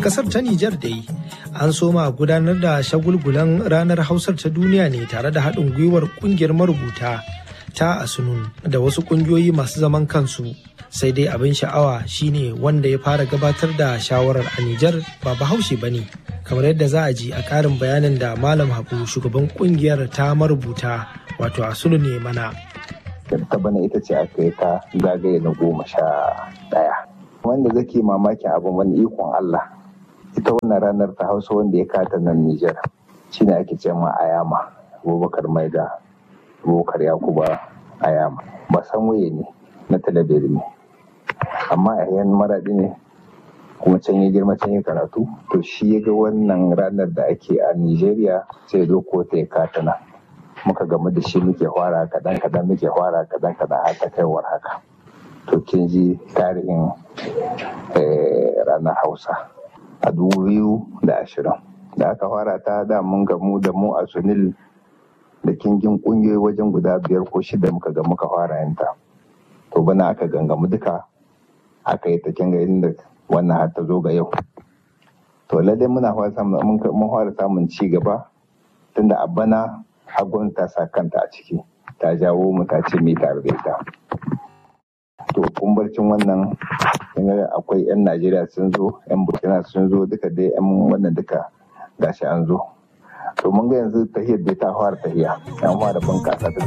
kasar ta Nijar dai an soma gudanar da shagulgulan ranar Hausar ta duniya ne tare da haɗin gwiwar ƙungiyar marubuta ta Asunun da wasu ƙungiyoyi masu zaman kansu. Sai dai abin sha'awa shine wanda ya fara gabatar da shawarar a Nijar ba bahaushe ba ne. Kamar yadda za a ji a ƙarin bayanin da Malam Habu shugaban ƙungiyar ta marubuta wato Asunun ne mana. ta bana ita ce aka yi ta zagaye na goma sha ɗaya. Wanda zake mamakin abin wani ikon Allah. Ita wannan ranar ta Hausa wanda ya kata nan Nijar shine ake ce ma Ayama, Abubakar Maida, Abubakar Yakuba Ayama. Ba san waye ne na talabiri ne. Amma a yan maraɗi ne kuma can ya girma can ya karatu to shi ya ga wannan ranar da ake a Nijeriya sai zo ko ta ya kata nan. muka gamu da shi muke fara kadan kadan muke fara kadan kadan har ta kaiwar haka to kin ji tarihin ranar hausa a dubu biyu da ashirin da aka fara ta da mun gamu da mu a sunil da kingin kungiyoyi wajen guda biyar ko shida muka ga muka fara yanta to bana aka gangamu duka aka yi ta kinga inda wannan har ta zo ga yau to lalle muna fara samun ci gaba tunda a bana hagun ta sa kanta a ciki ta jawo mu ta ce mai tare da ita to kumbarcin wannan akwai 'yan najeriya sun zo 'yan burkina sun zo duka dai 'yan wannan duka gashi an zo to mun ga yanzu tahiyar dai ta fara tahiya an fara bunkasa ta